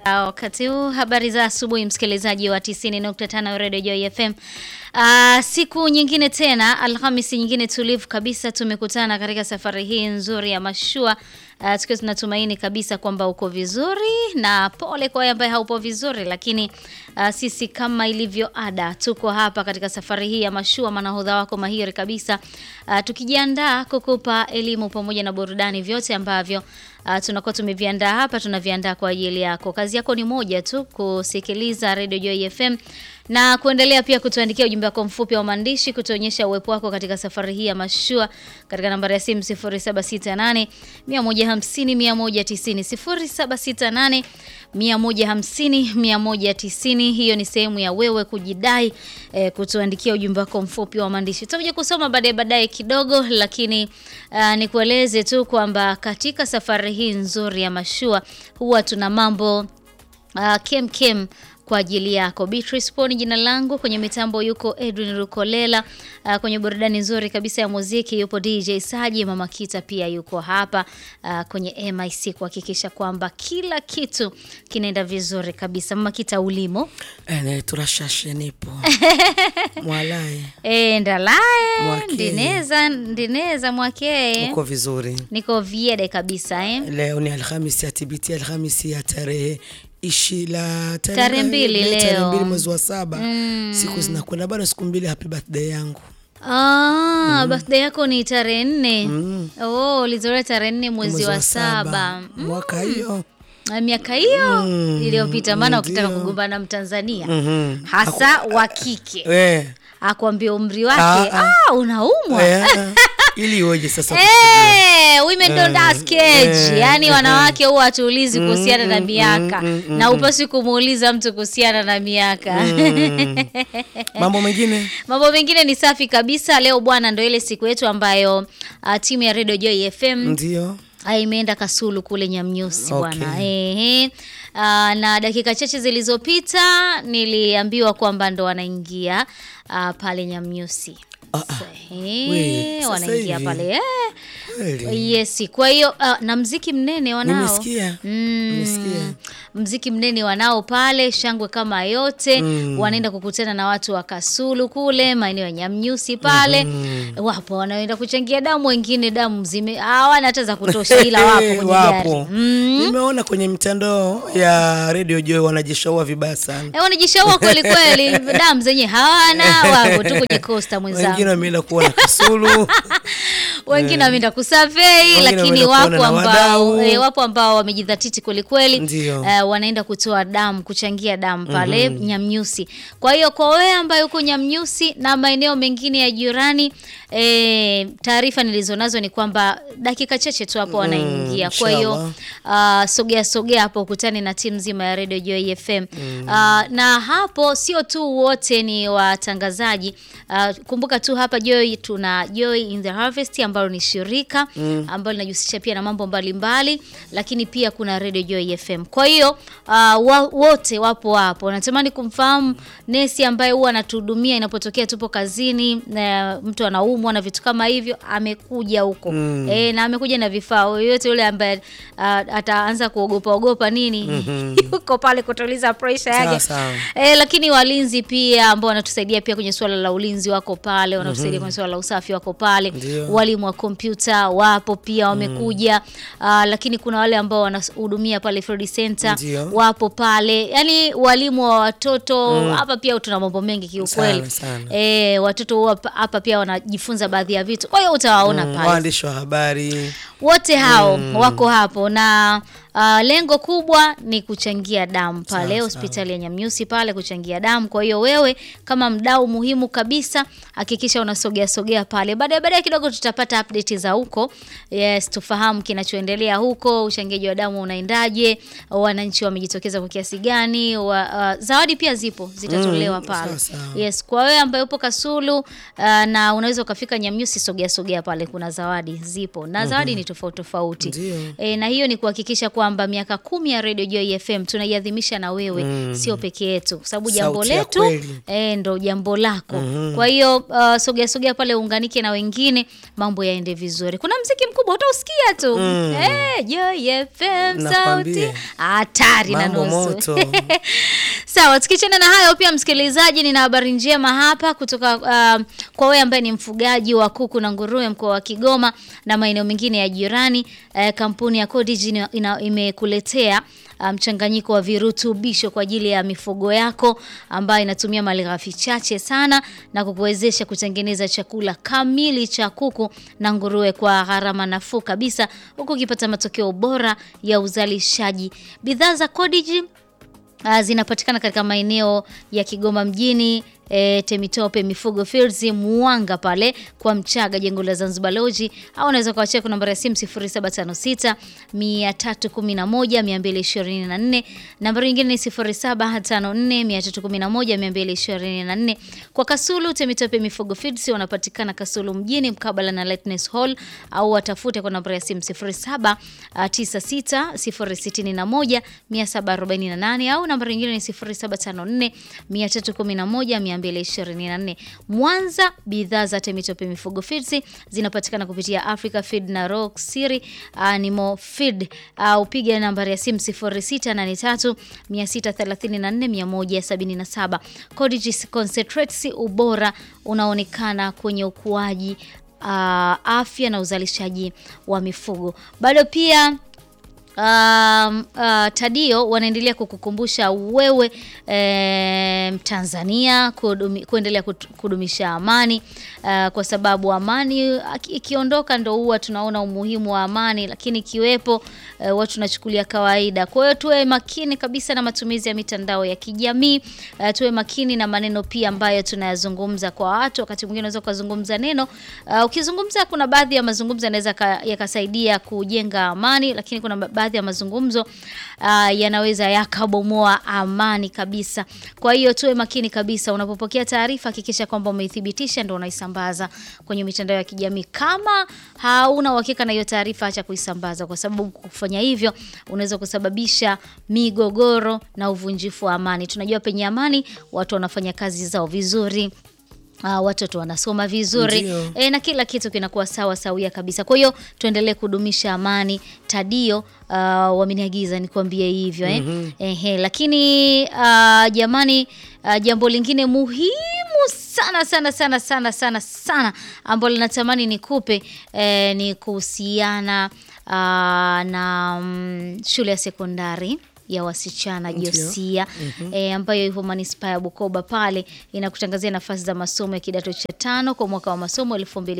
Wakati huu habari za asubuhi, msikilizaji wa 90.5 Radio Joy FM. Uh, siku nyingine tena, Alhamisi nyingine tulivu kabisa, tumekutana katika safari hii nzuri ya mashua uh, tukiwa tunatumaini kabisa kwamba uko vizuri, na pole kwa wewe ambaye haupo vizuri, lakini uh, sisi kama ilivyo ada tuko hapa katika safari hii ya mashua, manahodha wako mahiri kabisa uh, tukijiandaa kukupa elimu pamoja na burudani, vyote ambavyo Uh, tunakuwa tumeviandaa hapa, tunaviandaa kwa ajili yako. Kazi yako ni moja tu, kusikiliza Radio Joy FM na kuendelea pia kutuandikia ujumbe wako mfupi wa maandishi kutuonyesha uwepo wako katika safari hii ya mashua katika nambari ya simu 0768 150 190 0768 150 190. Hiyo ni sehemu ya wewe kujidai eh, kutuandikia ujumbe wako mfupi wa maandishi. Tutakuja kusoma baadaye baadaye kidogo, lakini uh, nikueleze tu kwamba katika safari hii nzuri ya mashua huwa tuna mambo uh, kem kem kwa ajili yako. Beatrice Poni jina langu, kwenye mitambo yuko Edwin Rukolela. Uh, kwenye burudani nzuri kabisa ya muziki yupo DJ Saji, Mama Kita pia yuko hapa uh, kwenye MIC kuhakikisha kwamba kila kitu kinaenda vizuri kabisa. Mama Kita ulimo ene turashashe nipo mwalaye e, ndalae Mwakeye. ndineza ndineza mwakee uko vizuri niko viede kabisa eh? leo ni alhamisi ya tibiti alhamisi ya tarehe ishi la Tarehe mbili tarehe leo. mbili mwezi wa saba siku zinakwenda bado siku mbili happy birthday yangu Ah, birthday yako ni tarehe nne. Oh, ulizaliwa tarehe nne mwezi wa saba. mwaka hiyo Ah, miaka hiyo iliyopita, maana ukitaka ndio. kugombana na Mtanzania Mhm. hasa wa kike Eh, akwambia umri wake, Ah, ah. ah, unaumwa eh, ili iweje sasa Eh, women don't ask age. eh, Yaani eh, wanawake huwa hatuulizi kuhusiana na mm, miaka mm, mm, na upasi kumuuliza mtu kuhusiana na miaka. mambo mengine Mambo mengine ni safi kabisa. Leo bwana, ndo ile siku yetu ambayo uh, timu ya Radio Joy FM ndio Ah, imeenda Kasulu kule Nyamnyusi Okay. bwana. Ehe. Ah, na dakika chache zilizopita niliambiwa kwamba ndo wanaingia ah, pale Nyamnyusi. Ah, ah. Ehe, We, sasa wanaingia hivi? pale eh. Kweli. Yes, kwa hiyo ah, na mziki mnene wanao. Nimesikia. Mm, Nimesikia. mziki mnene wanao pale, shangwe kama yote wanaenda kukutana na watu wa Kasulu kule maeneo ya Nyamnyusi pale. Wapo wanaenda kuchangia damu, wengine damu zime hawana hata za kutosha, ila wapo kwenye gari Wapo. mm. nimeona kwenye mitandao ya radio joy wanajishaua vibaya sana Eh, wanajishaua kweli kweli, damu zenye hawana, wapo tu kwenye kosta mwenzangu. wengine wameenda kuona Kasulu wengine wameenda kusurvey Wengine lakini wameenda wapo kuona na ambao wadau. e, wapo ambao wamejidhatiti kweli kweli Ndio. eh, wanaenda kutoa damu kuchangia damu pale Nyamnyusi. Kwa hiyo kwa wewe ambaye uko Nyamnyusi na maeneo mengine ya jirani e, taarifa nilizonazo ni kwamba dakika chache tu hapo wanaingia. Kwa hiyo uh, sogea sogea hapo ukutane na timu nzima ya Radio Joy FM. Uh, na hapo sio tu wote ni watangazaji. Uh, kumbuka tu hapa Joy tuna Joy in the Harvest ambalo ni shirika ambalo linajihusisha pia na mambo mbalimbali, lakini pia kuna Radio Joy FM. Kwa hiyo uh, wa, wote wapo hapo. Natamani kumfahamu nesi ambaye huwa anatuhudumia inapotokea tupo kazini na mtu anaumwa na vitu kama hivyo, amekuja huko e, na amekuja na vifaa. Yoyote yule ambaye uh, ataanza kuogopa ogopa nini yuko pale kutuliza pressure yake. Sawa, sawa. E, lakini walinzi pia ambao wanatusaidia pia kwenye suala la ulinzi wako pale, wanatusaidia kwenye suala la usafi wako pale. Ndio. Walimu wa kompyuta wapo pia wamekuja. Ah, lakini kuna wale ambao wanahudumia pale Fred Center Ndio. wapo pale, yaani walimu wa watoto hapa pia tuna mambo mengi kiukweli. Sana, sana. E, watoto huwa hapa pia wanajifunza baadhi ya vitu, kwa hiyo utawaona Mm, pale waandishi wa habari wote hao wako hapo na uh, lengo kubwa ni kuchangia damu pale Sawa, hospitali ya Nyamnyusi pale kuchangia damu. Kwa hiyo wewe kama mdau muhimu kabisa, hakikisha unasogea sogea pale. Baadaye baadaye kidogo tutapata update za huko, yes, tufahamu kinachoendelea huko, uchangiaji wa damu unaendaje, wananchi wamejitokeza kwa kiasi gani, wa, uh, zawadi pia zipo zitatolewa Mm, pale. sawa, sawa. Yes, kwa wewe ambaye upo Kasulu uh, na unaweza ukafika Nyamnyusi, sogea sogea pale, kuna zawadi zipo na zawadi ni tofauti tofauti Ndio. e, na hiyo ni kuhakikisha kwamba kwamba miaka kumi ya Radio Joy FM tunaiadhimisha na wewe, sio peke yetu, kwa sababu jambo Sauti ya letu kweli. e, ndo jambo lako. Kwa hiyo uh, sogea sogea pale uunganike na wengine, mambo yaende vizuri. Kuna mziki mkubwa utausikia tu Eh, Joy FM sauti Nakwambia. hatari na Mambo nusu. moto. Sawa, tukichana na hayo pia, msikilizaji, nina habari njema hapa kutoka uh, kwa wewe ambaye ni mfugaji wa kuku na nguruwe mkoa wa Kigoma na maeneo mengine ya jirani. Uh, kampuni ya Codigi ina- ina- imekuletea uh, mchanganyiko wa virutubisho kwa ajili ya mifugo yako ambayo inatumia malighafi chache sana na kukuwezesha kutengeneza chakula kamili cha kuku na nguruwe kwa gharama nafuu kabisa, huku ukipata matokeo bora ya uzalishaji. Bidhaa za Codigi Uh, zinapatikana katika maeneo ya Kigoma mjini E, Temitope, Mifugo Fields, Mwanga pale kwa Mchaga, jengo la Zanzibar Lodge, au unaweza kuwachia kwa nambari ya simu 0756 311 224. Nambari nyingine ni 0754 311 224. Kwa Kasulu, Temitope, Mifugo Fields wanapatikana Kasulu mjini mkabala na Lightness Hall, au watafute kwa nambari ya simu 0796 061 748 au nambari nyingine ni 0754 311 224. Mwanza, bidhaa za Temitope Mifugo Feeds zinapatikana kupitia Africa Feed na Rock City Animal Feed au piga nambari ya simu 0683 634 177. Codigi Concentrates, ubora unaonekana kwenye ukuaji, uh, afya na uzalishaji wa mifugo. Bado pia Um, uh, Tadio wanaendelea kukukumbusha wewe eh, Mtanzania kudumi, kuendelea kut- kudumisha amani uh, kwa sababu amani aki- ikiondoka ndo huwa tunaona umuhimu wa amani, lakini ikiwepo eh, watu tunachukulia kawaida. Kwa hiyo tuwe makini kabisa na matumizi ya mitandao ya kijamii uh, tuwe makini na maneno pia ambayo tunayazungumza kwa watu. Wakati mwingine unaweza ukazungumza neno uh, ukizungumza, kuna baadhi ya mazungumzo yanaweza ka- yakasaidia kujenga amani, lakini kuna ba- baadhi ya mazungumzo uh, yanaweza yakabomoa amani kabisa. Kwa hiyo tuwe makini kabisa, unapopokea taarifa hakikisha kwamba umeithibitisha ndio unaisambaza kwenye mitandao ya kijamii. Kama hauna uhakika na hiyo taarifa, acha kuisambaza, kwa sababu kufanya hivyo unaweza kusababisha migogoro na uvunjifu wa amani. Tunajua penye amani watu wanafanya kazi zao vizuri. Uh, watoto wanasoma vizuri Ndio. e, na kila kitu kinakuwa sawa sawia kabisa. Kwa hiyo tuendelee kudumisha amani. Tadio uh, wameniagiza nikwambie hivyo eh? Ehe, lakini uh, jamani uh, jambo lingine muhimu sana sana sana sana sana sana ambalo natamani nikupe eh, ni kuhusiana uh, na mm, shule ya sekondari ya wasichana Ndio. Josia e, ambayo ipo manispaa ya Bukoba pale inakutangazia nafasi za masomo ya kidato cha tano kwa mwaka wa masomo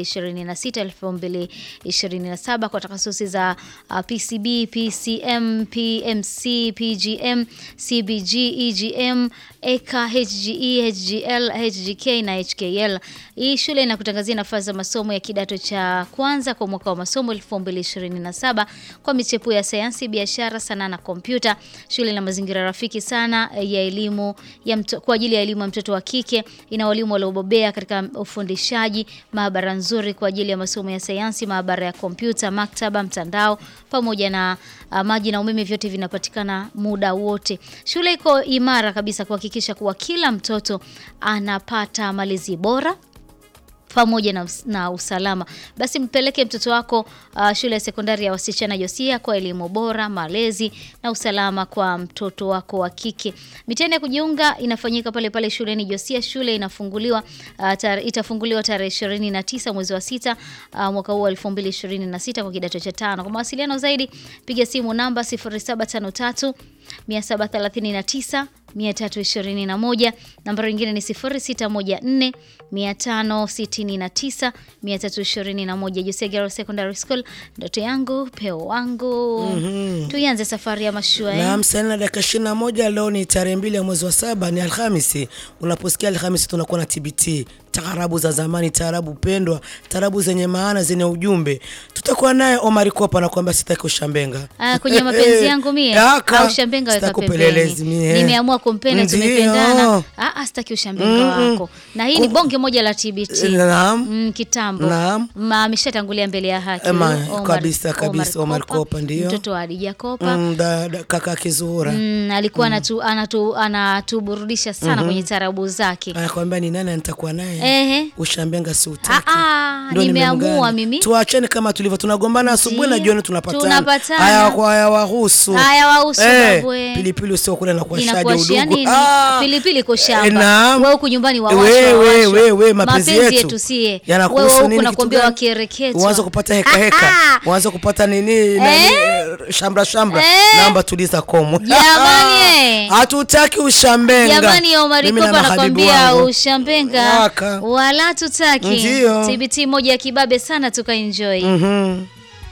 2026 2027 kwa takasusi za uh, PCB, PCM, PMC, PGM, CBG, EGM, EKA, HGE, HGL, HGK na HKL. Hii shule inakutangazia nafasi za masomo ya kidato cha kwanza kwa mwaka wa masomo 2027 kwa michepuo ya sayansi, biashara, sanaa na kompyuta. Shule ina mazingira rafiki sana eh, ya elimu ya mto, kwa ajili ya elimu ya mtoto wa kike. Ina walimu waliobobea katika ufundishaji, maabara nzuri kwa ajili ya masomo ya sayansi, maabara ya kompyuta, maktaba, mtandao pamoja na uh, maji na umeme, vyote vinapatikana muda wote. Shule iko imara kabisa kuhakikisha kuwa kila mtoto anapata malezi bora pamoja na, us- na usalama. Basi mpeleke mtoto wako uh, shule ya sekondari ya wasichana Josia kwa elimu bora, malezi na usalama kwa mtoto wako wa kike. Mitihani ya kujiunga inafanyika pale pale shuleni Josia. Shule inafunguliwa uh, tar, itafunguliwa tarehe 29 mwezi wa sita uh, mwaka huu wa 2026 kwa kidato cha tano. Kwa mawasiliano zaidi piga simu namba 0753 739 321. Nambari nyingine ni 0614 569 321. Josia Girls Secondary School, ndoto yangu peo wangu. Tuianze safari ya mashua eh? Naam, saa nne na dakika ishirini na moja leo ni tarehe mbili ya mwezi wa saba, ni Alhamisi. Unaposikia Alhamisi tunakuwa na TBT, taarabu za zamani, taarabu pendwa, taarabu zenye maana, zenye ujumbe. Tutakuwa naye Omar Kopa anakuambia sitaki ushambenga. Ah, kwenye mapenzi yangu mie Yaka. au shambenga weka Sitaki pembeni. upelelezi mie. Nimeamua kumpenda, Ndio. tumependana. Ah, ah, sitaki ushambenga wako. Na hii ni bonge moja la TBT. Naam. Mm, kitambo. Naam. Ma ameshatangulia mbele ya haki. Ema, huyu Omar- kabisa, kabisa, Omar Kopa, ndio. Mtoto wa Hadija Kopa. Mm, da, da, kaka Kizura. Mm, alikuwa anatu, anatu, anatuburudisha sana kwenye tarabu zake. Anakwambia ni nani nitakuwa naye? Ehe. Ushambenga si utaki. Ah, ah, Ndio nimeamua nimemgana. mimi. Tuachane kama tulivyo, tunagombana asubuhi na Ndio. jioni tunapatana. Tunapatana. Haya kwa haya wahusu. Haya wahusu, Eh, babwe. pilipili usio kula na kuashaje Inakuashia udugu. nini? Ah, Pilipili iko eh, shamba. naam. Wewe huku nyumbani wawashwa, We, we, wawashwa. we, we, mapenzi yetu. yetu sie. Yanakuhusu Wewe huku nini nakwambia kitu gani? wakereketwa. Uanze kupata heka heka. Uanze kupata nini nani eh, shambra shambra. Eh. Naomba tuliza komo. Jamani, eh. Hatutaki ushambenga. Jamani Omar Mimi na Kopa mahabibu anakwambia wangu. ushambenga Waka. wala tutaki. Ndio. TBT moja ya kibabe sana tukaenjoy. Mhm.